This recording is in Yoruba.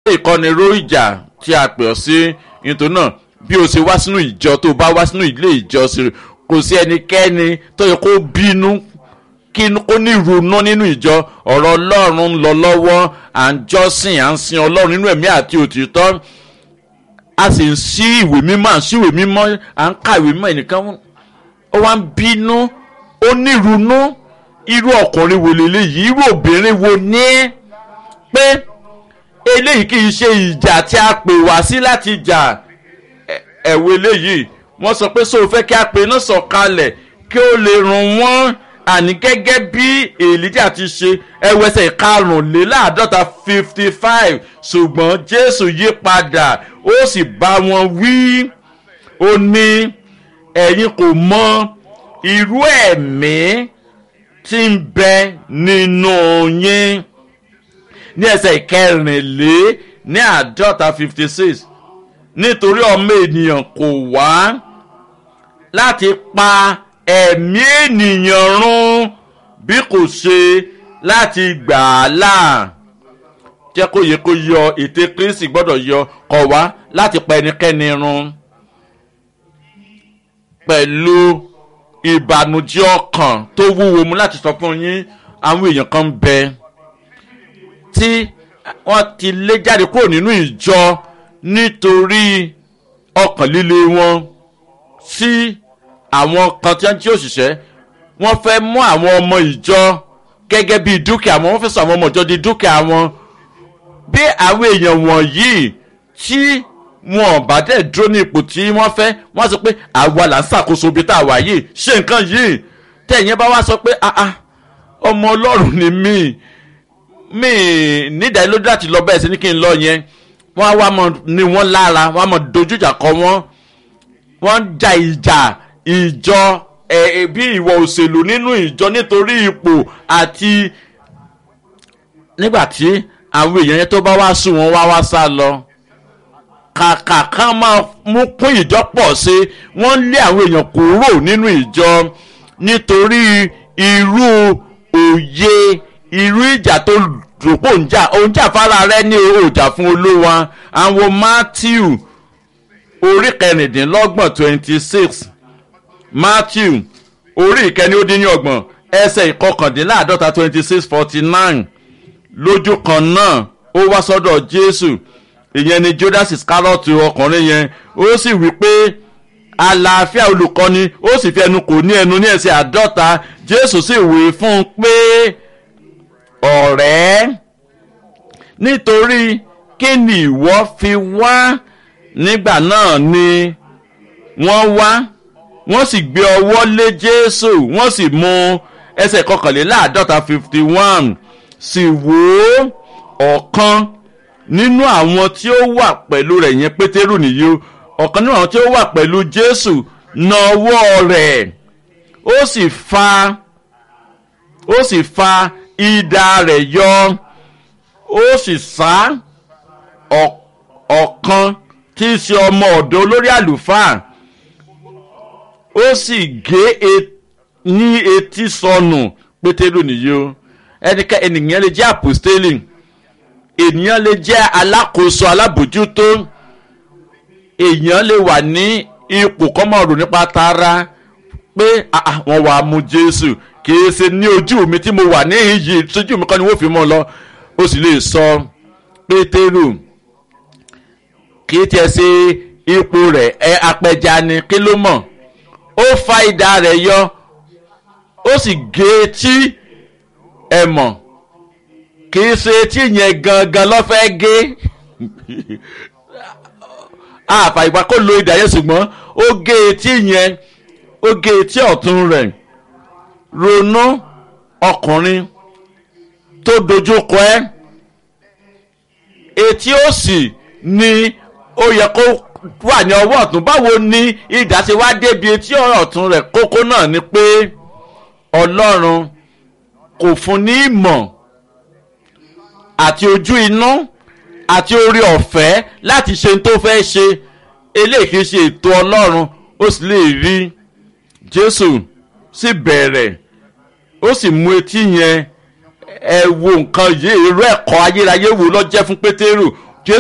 ìkọ́ni ró ìjà tí a pè ọ́ sí nítorí náà bí o ṣe wá sínú ìjọ tó bá wá sínú ilé ìjọsìn kò sí ẹnikẹ́ni tó yẹ kó bínú kí ó ní ìrònú nínú ìjọ ọ̀rọ̀ ọlọ́run ń lọ lọ́wọ́ à ń jọ́sìn à ń sin ọlọ́run nínú ẹ̀mí àti òtítọ́ a sì ń sí ìwé mímọ́ à ń sí ìwé mímọ́ à ń ka ìwé mímọ́ ẹnìkan ó wá ń bínú ó ní ìrònú irú ọkùnrin wo lélẹ́yìí irú obìnrin wo ní pé eléyìí kì í ṣe ìjà tí a pè wá sí láti jà ẹ̀wọ̀ eléyìí wọ́n sọ pé sóò fẹ́ kí a pè náà sọ̀kalẹ̀ kí ó lè ràn wọ́n àní gẹ́gẹ́ bí èlíjà ti ṣe ẹwẹ́sẹ̀ karùnléláàádọ́ta fifty five ṣùgbọ́n jésù yí padà ó sì bá wọn wí ó ní ẹ̀yin kò mọ irú ẹ̀mí tí ń bẹ nínú yín ní ẹsẹ̀ ìkẹrìnlé ní àádọ́ta fifty six nítorí ọmọ ènìyàn kò wá láti pa ẹ̀mí ènìyàn run bí kò ṣe láti gbà á là jẹ́ kó yẹ kó yọ ète kristi gbọ́dọ̀ yọ kọ̀ wá láti pa ẹnikẹ́ni run pẹ̀lú ìbànújẹ́ ọkàn tó wúwo mu láti sọ fún yín àwọn èèyàn kan bẹ tí wọ́n ti lé jáde kúrò nínú ìjọ nítorí ọkàn líle wọn sí àwọn kan tí wọ́n jí òṣìṣẹ́ wọ́n fẹ́ mú àwọn ọmọ ìjọ gẹ́gẹ́ bí dúkìá wọn wọ́n fẹ́ sọ àwọn ọmọ ìjọ di dúkìá wọn bí àwọn èèyàn wọ̀nyí tí wọn bá dẹ̀ dúró ní ipò tí wọ́n fẹ́ wọ́n sọ pé àwa là ń ṣàkóso ibi tá a wà yìí ṣe nǹkan yìí tẹ̀yìn bá wá sọ pé ọmọ ọlọ́run ni mí mí nídàálójú láti lọ bẹ́ẹ̀ sí ní kí n lọ yẹn wọ́n á wá mọ ní wọ́n lára wọ́n á mọ dojú ìjà kọ wọ́n wọ́n ń ja ìjà ìjọ ẹ̀ bí ìwọ̀ òṣèlú nínú ìjọ nítorí ipò àti nígbà tí àwọn èèyàn yẹn tó bá wá sùn wọn wá wá sá lọ kàkà kan máa mú kún ìjọ pọ̀ sí wọ́n lé àwọn èèyàn kúrò nínú ìjọ nítorí irú òye irú ìjà tó dòpò ń jà òun jà fara rẹ ní òjà fún olówa àwọn matthew orí kẹrìndínlọ́gbọ̀n twenty six matthew orí ìkẹni ó dín ní ọgbọ̀n ẹsẹ̀ ìkọkàndínláàdọ́ta twenty six forty nine lójú kan náà ó wá sọ́dọ̀ jésù ìyẹn ni judas iscariot ọkùnrin yẹn ó sì wí pé àlàáfíà olùkọ́ni ó sì fi ẹnu kò ní ẹnu ní ẹsẹ̀ àádọ́ta jésù sì wí fún un pé ọ̀rẹ́ nítorí kí ni ìwọ fi wá nígbà náà ni wọ́n wá wọ́n sì gbé ọwọ́ lé jésù wọ́n sì mú ẹsẹ̀ kọkànléláàádọ́ta fifty one sì wò ó ọ̀kan nínú àwọn tí ó wà pẹ̀lú rẹ̀ yẹn pétérù nìyí o ọ̀kan nínú àwọn tí ó wà pẹ̀lú jésù na ọwọ́ rẹ̀ ó sì fa ó sì fa idà rẹ̀ yọ ó sì sá ọ̀kan tí í ṣe ọmọ ọ̀dọ́ olórí àlùfáà ó sì gé ní etí sọnù pétérù nìyí o ẹnikẹ́ ènìyàn lè jẹ́ àpòstélì ènìyàn lè jẹ́ alákòóso alábòjútó èèyàn lè wà ní ipò kọ́mọ̀rò nípa tara pé wọ́n wàá mú jésù kìí ṣe ní ojú mi tí mo wà níhìn yìí sójú mi kọ́ ni wọ́n fi mọ́ lọ ó sì lè sọ pétérù kìí tiẹ̀ ṣe ipò rẹ̀ ẹ apẹja ni kí ló mọ̀ ó fa idà rẹ̀ yọ ó sì gé etí ẹ mọ̀ kì í ṣe etí yẹn gangan ló fẹ́ gé àfà ìgbà kó lo idà yẹn ṣùgbọ́n ó gé etí yẹn ó gé etí ọ̀tún rẹ̀ ronú ọkùnrin tó dojú kọ ẹ́ etí òsì ni ó yẹ kó wà ní ọwọ́ ọ̀tún báwo ni idà ṣe wá débi etí ọ̀tún rẹ̀ kókó náà ni pé ọlọ́run kò fún ní ìmọ̀ àti ojú inú àti orí ọ̀fẹ́ láti ṣe tó fẹ́ ṣe eléyìí kìí ṣe ètò ọlọ́run ó sì lè rí jésù sì bẹ̀rẹ̀ ó sì mú etí yẹn ẹ wo nǹkan yìí irú ẹ̀kọ́ ayérayé wo ló jẹ́ fún pétérù